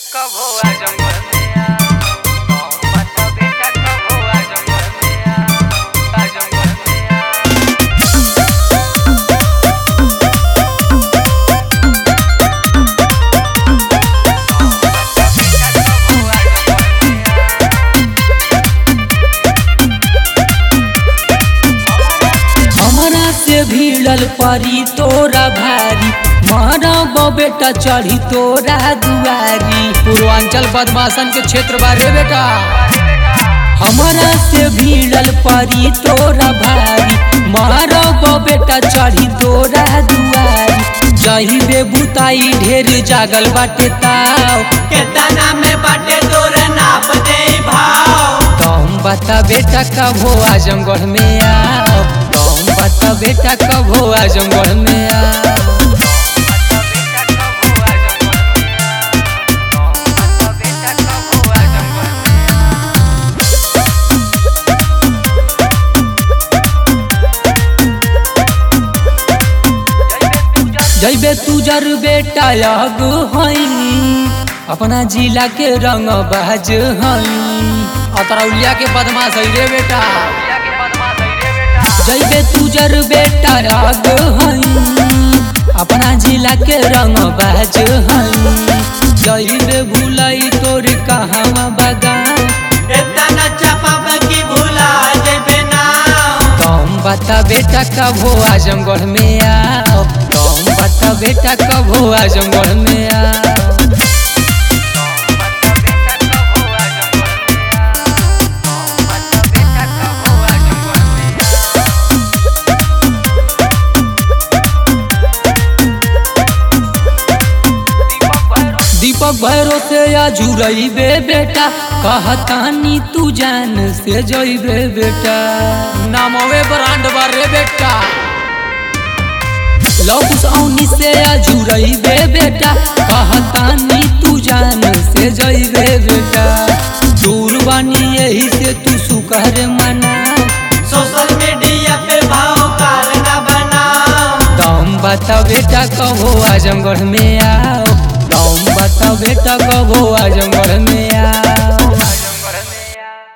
कब हुआ जंगल में आ कौन बता बेटा कब हुआ जंगल में आ आ जंगल में आ हमरा से भिड़ल परी तोरा भारी मारब बेटा चढ़ी तोरा दुआरी पूर्वांचल बदमाशन के क्षेत्र बारे बेटा हमरा से भिड़ल परी तोरा भारी मारब बेटा चढ़ी तोरा दुआरी जही बे बुताई ढेर जागल बाटे ताव केतना में बाटे तोर नाप दे भाव तुम बता बेटा कब हो आजमगढ़ में आओ तुम बता बेटा कब हो आजमगढ़ में आओ बेटा कब हुआ जंगल में आ कौन बता बेटा कब हुआ जंगल में आ जैबे तुजर बेटा लग हई अपना जिला के रंग बाज हई अतरौलिया के बदमाश है रे बेटा भैया के बदमाश है रे बेटा जैबे तुजर बेटा लग हई अपना जिला के रंग बाज हई जैबे भूलई तोर कहाँ बगान एतना चापब की भूला जेबे ना तुम बता बेटा कब हो आजमगढ़ में आओ तुम बता बेटा कब हो आजमगढ़ में आओ बता बेटा कब हुआ जंगल में आ बता बेटा कब हुआ जंगल में आ दीपक भैरव दीपक भैरो से या जुड़ैबे बेटा कहतानी तू जान से जइबे बेटा नामवे ब्रांड बारे बेटा लौकुस औनी से या जुड़ैबे बेटा कहतानी तू जान से जइबे बेटा दूर बानी यही से तू सुकर मना सोशल मीडिया पे भाव काल ना बनाओ तुम बता बेटा कब हो आजमगढ़ में आओ तुम बता बेटा कब हो आजमगढ़ में आओ